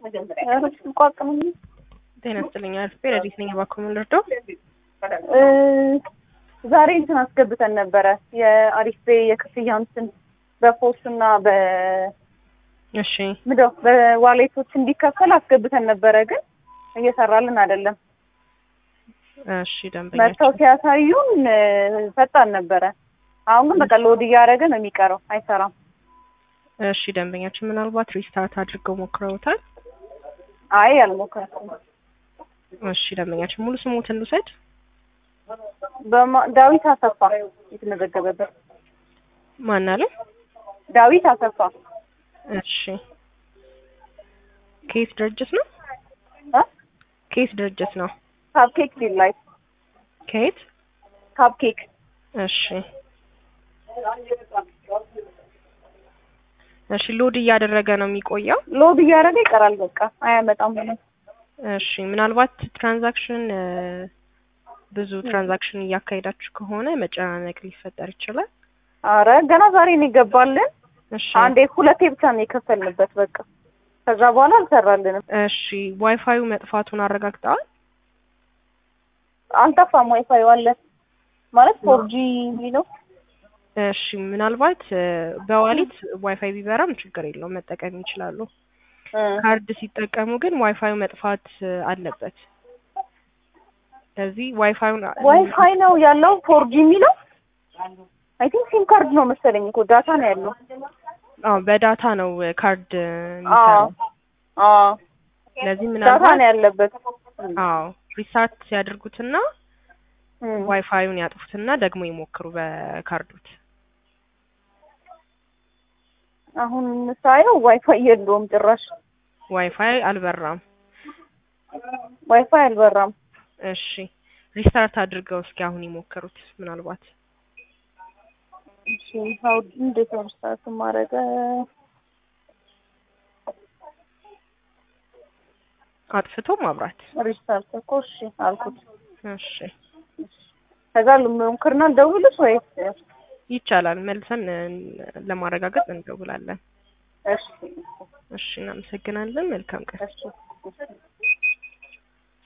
ቋቅም ጤና ይስጥልኝ። አልፌ ረዲት ነኝ። እባክዎ ምን ልርዳው? ዛሬ እንትን አስገብተን ነበረ የአሪፍ ቤ የክፍያ እንትን በፖስት እና በ እሺ ምንድነው በዋሌቶች እንዲከፈል አስገብተን ነበረ፣ ግን እየሰራልን አይደለም። እሺ ደንበኛ መጥተው ሲያሳዩን ፈጣን ነበረ። አሁን ግን በቃ ሎድ እያደረገ ነው የሚቀረው፣ አይሰራም። እሺ ደንበኛችን ምናልባት ሪስታርት አድርገው ሞክረውታል? አይ አልሞከርኩም። እሺ ደንበኛችን ሙሉ ስሙትን ልውሰድ። በማ- ዳዊት አሰፋ የተመዘገበበት ማን አለ? ዳዊት አሰፋ እሺ ከየት ድርጅት ነው? እ? ከየት ድርጅት ነው? ካፕኬክ ዲል ላይ ከየት? ካፕኬክ እሺ እሺ ሎድ እያደረገ ነው የሚቆየው። ሎድ እያደረገ ይቀራል። በቃ አያመጣም ምንም። እሺ ምናልባት ትራንዛክሽን እ፣ ብዙ ትራንዛክሽን እያካሄዳችሁ ከሆነ መጨናነቅ ሊፈጠር ይችላል። አረ ገና ዛሬ ነው ይገባልን። እሺ አንዴ ሁለቴ ብቻ ነው የከፈልንበት። በቃ ከዛ በኋላ አልሰራልንም። እሺ ዋይፋዩ መጥፋቱን አረጋግጠዋል? አልጠፋም። ዋይፋይ አለ ማለት ፎርጂ ነው። እሺ ምናልባት እ፣ በዋሊት ዋይፋይ ቢበራም ችግር የለውም መጠቀም ይችላሉ። ካርድ ሲጠቀሙ ግን ዋይፋዩ መጥፋት እ፣ አለበት። ስለዚህ ዋይፋዩን ዋይፋይ ነው ያለው ፎርጂ የሚለው አይ ቲንክ ሲም ካርድ ነው መሰለኝ እኮ ዳታ ነው ያለው። አዎ በዳታ ነው እ፣ ካርድ እ፣ አዎ የሚሰራው። አዎ ስለዚህ ዳታ ምናልባት ነው ያለበት። አዎ ሪስታርት ሲያደርጉትና እም። ዋይፋዩን ያጥፉትና ደግሞ ይሞክሩ በካርዶት። አሁን ሳየው ዋይፋይ የለውም ጭራሽ። ዋይፋይ አልበራም። ዋይፋይ አልበራም። እሺ ሪስታርት አድርገው እስኪ አሁን ይሞክሩት። ምናልባት እሺ ሀው እንዴት ነው ስታርት ማድረግ? አጥፍቶ ማብራት። ሪስታርት እኮ እሺ አልኩት። እሺ ከዛ ልሞክርና ልደውልሽ ወይስ? ይቻላል። መልሰን እ፣ ለማረጋገጥ እንደውላለን። እሺ እሺ እናመሰግናለን። መልካም ቀን። እሺ እሺ